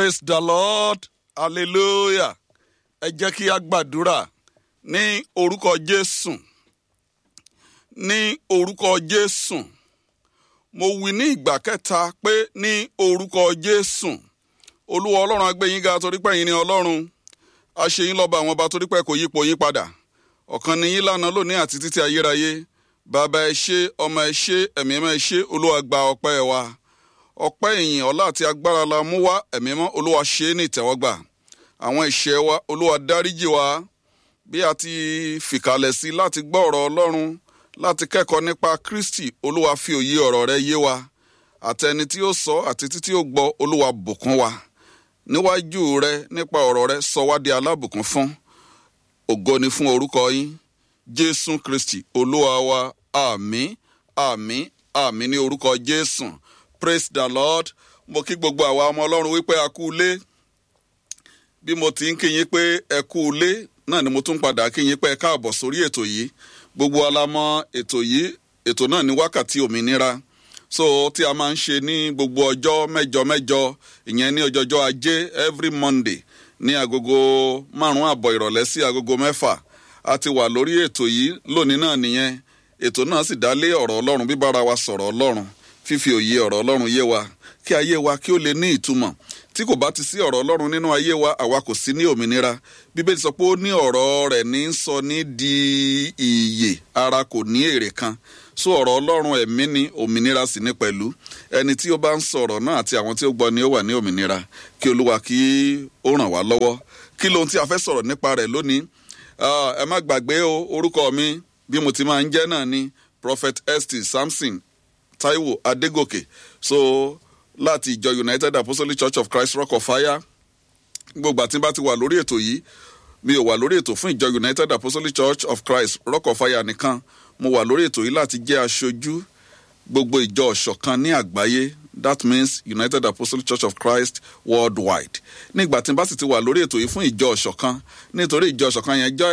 praise the lord hallelujah ẹ jẹ́ kí a gbàdúrà ní orúkọ jésù ní orúkọ jésù mo wí ní ìgbà kẹta pé ní orúkọ jésù olúwa ọlọ́run agbẹ́yìn ga torí pé ẹ̀yin ni ọlọ́run aṣeyín lọ́ba àwọn ọba torí pé kò yípo yín padà ọ̀kan ni yín lánàá lónìí àti títí ayérayé bàbá ẹ ṣé ọmọ ẹ ṣé ẹ̀mí mọ́ ẹ ṣé olúwa gba ọpẹ́ wa ọpẹ́ ìyìn ọlá àti agbára la mú wá ẹ̀mí mọ́ olúwa ṣe é ní ìtẹ́wọ́gbà àwọn ìṣẹ́ wa olúwa dáríjì wa bí a ti fìkàlẹ̀ sí láti gbọ́ ọ̀rọ̀ ọlọ́run láti kẹ́kọ̀ọ́ nípa kristi olúwa fi òye ọ̀rọ̀ rẹ yé wa àtẹni tí ó sọ àti títí ó gbọ́ olúwa bùkún wa níwájú rẹ nípa ọ̀rọ̀ rẹ sọ wá di alábùkún fún ògo ni fún orúkọ yín jésù kristi olúwa wa àmín àmín àmín ní orúkọ jésù praise the lord mo kí gbogbo àwa ọmọ ọlọ́run wípé a kú ilé bí mo ti ń kí yín pé ẹ kú ilé náà ni mo tún padà kí yín pé ẹ káàbọ̀ sórí ètò yìí gbogbo alamọ ètò yìí ètò náà ní wákàtí òmìnira so tí a máa ń ṣe ní gbogbo ọjọ́ mẹ́jọ mẹ́jọ ìyẹn ní ọjọ́jọ́ ajé every monday ní agogo márùn-ún àbọ̀ ìrọ̀lẹ́ sí agogo mẹ́fà a ti wà lórí ètò yìí lónìí náà nìyẹn ètò náà sì dá lé ọ̀rọ̀ ọlọ́run bíbára wa sọ̀rọ̀ ọlọ́run fífi òye ọ̀rọ̀ ọlọ́run yé wa kí ayé wa kí ó lè ní ìtumọ̀ tí kò bá ti sí ọ̀rọ̀ ọlọ́run nínú ayé wa àwa kò sí ní òmìnira bíbélì sọ pé ó ní ọ̀rọ̀ rẹ̀ ní sọ ní di ìyè ara kò ní èrè kan so ọ̀rọ̀ ọlọ́run ẹ̀mí ni òmìnira sì ní pẹ̀lú ẹni tí ó bá ń sọ̀rọ̀ náà àti àwọn tí ó gbọ́ ni ó wà ní òmìnira kí olúwa kí ó ràn wá lọ́wọ́ kí lohun tí a fẹ́ sọ̀rọ̀ nípa rẹ̀ lónìí ẹ má gbàgbé o orúkọ mi bí mo ti máa ń jẹ́ náà ni prophet st samson taiwo adégòkè so láti ìjọ united apostolic church of christ rock of fire gbogbo àti bá ti wà lórí ètò yìí mi ò wà lórí ètò fún ìjọ united apostolic church of christ rock of fire nìkan mo wà lórí ètò yìí láti jẹ́ aṣojú gbogbo ìjọ ọ̀ṣọ̀kan ní àgbáyé that means united apostolic church of christ worldwide nígbà tí n bá sì ti wà lórí ètò yìí fún ìjọ ọ̀ṣọ̀kan nítorí ìjọ ọ̀ṣọ̀kan yẹn jẹ́